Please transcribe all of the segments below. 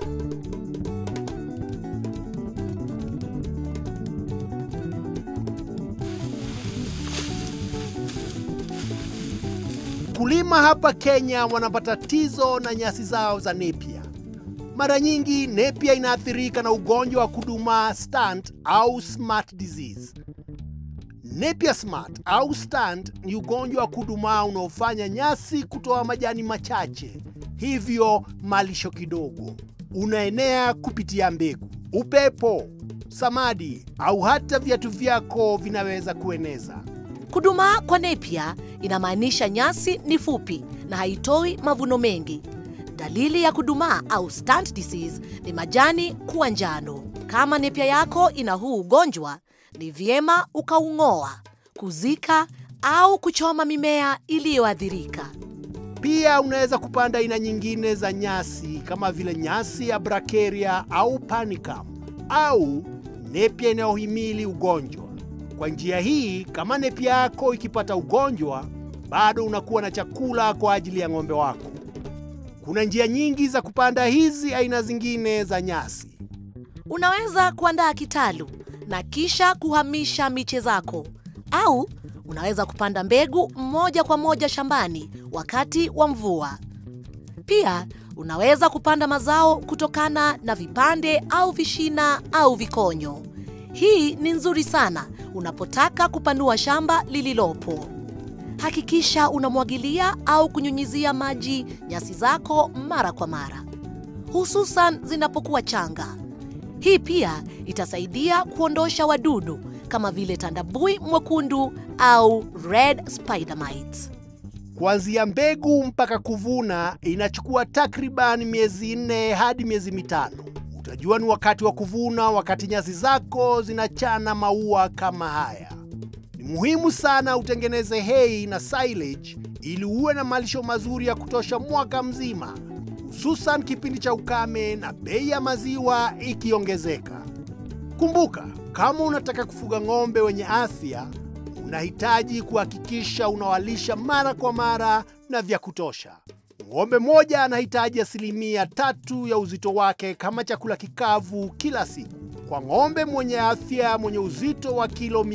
Kulima hapa Kenya wanapata tatizo na nyasi zao za nepia. Mara nyingi nepia inaathirika na ugonjwa wa kudumaa stunt au smart disease. Nepia smart au stunt ni ugonjwa wa kudumaa unaofanya nyasi kutoa majani machache, hivyo malisho kidogo. Unaenea kupitia mbegu, upepo, samadi au hata viatu vyako vinaweza kueneza. Kudumaa kwa nepia inamaanisha nyasi ni fupi na haitoi mavuno mengi. Dalili ya kudumaa au stunt disease ni majani kuwa njano. Kama nepia yako ina huu ugonjwa, ni vyema ukaung'oa, kuzika au kuchoma mimea iliyoathirika. Pia unaweza kupanda aina nyingine za nyasi kama vile nyasi ya bracharia au panicum au nepia inayohimili ugonjwa. Kwa njia hii, kama nepia yako ikipata ugonjwa, bado unakuwa na chakula kwa ajili ya ng'ombe wako. Kuna njia nyingi za kupanda hizi aina zingine za nyasi. Unaweza kuandaa kitalu na kisha kuhamisha miche zako, au unaweza kupanda mbegu moja kwa moja shambani wakati wa mvua. Pia unaweza kupanda mazao kutokana na vipande au vishina au vikonyo. Hii ni nzuri sana unapotaka kupanua shamba lililopo. Hakikisha unamwagilia au kunyunyizia maji nyasi zako mara kwa mara, hususan zinapokuwa changa. Hii pia itasaidia kuondosha wadudu kama vile tandabui mwekundu au red spider mites. Kuanzia mbegu mpaka kuvuna inachukua takriban miezi nne hadi miezi mitano. Utajua ni wakati wa kuvuna wakati nyasi zako zinachana maua kama haya. Ni muhimu sana utengeneze hay na silage ili uwe na malisho mazuri ya kutosha mwaka mzima, hususan kipindi cha ukame na bei ya maziwa ikiongezeka. Kumbuka, kama unataka kufuga ng'ombe wenye afya, unahitaji kuhakikisha unawalisha mara kwa mara na vya kutosha. Ng'ombe moja anahitaji asilimia tatu ya uzito wake kama chakula kikavu kila siku. Kwa ng'ombe mwenye afya mwenye uzito wa kilo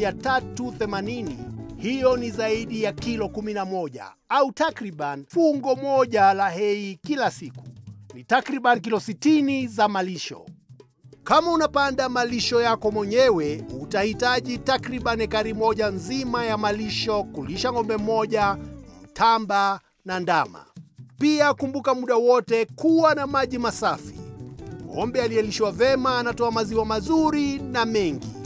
380, hiyo ni zaidi ya kilo 11 au takriban fungo moja la hei kila siku. Ni takriban kilo 60 za malisho. Kama unapanda malisho yako mwenyewe, utahitaji takriban ekari moja nzima ya malisho kulisha ng'ombe mmoja, mtamba na ndama. Pia kumbuka muda wote kuwa na maji masafi. Ng'ombe aliyelishwa vema anatoa maziwa mazuri na mengi.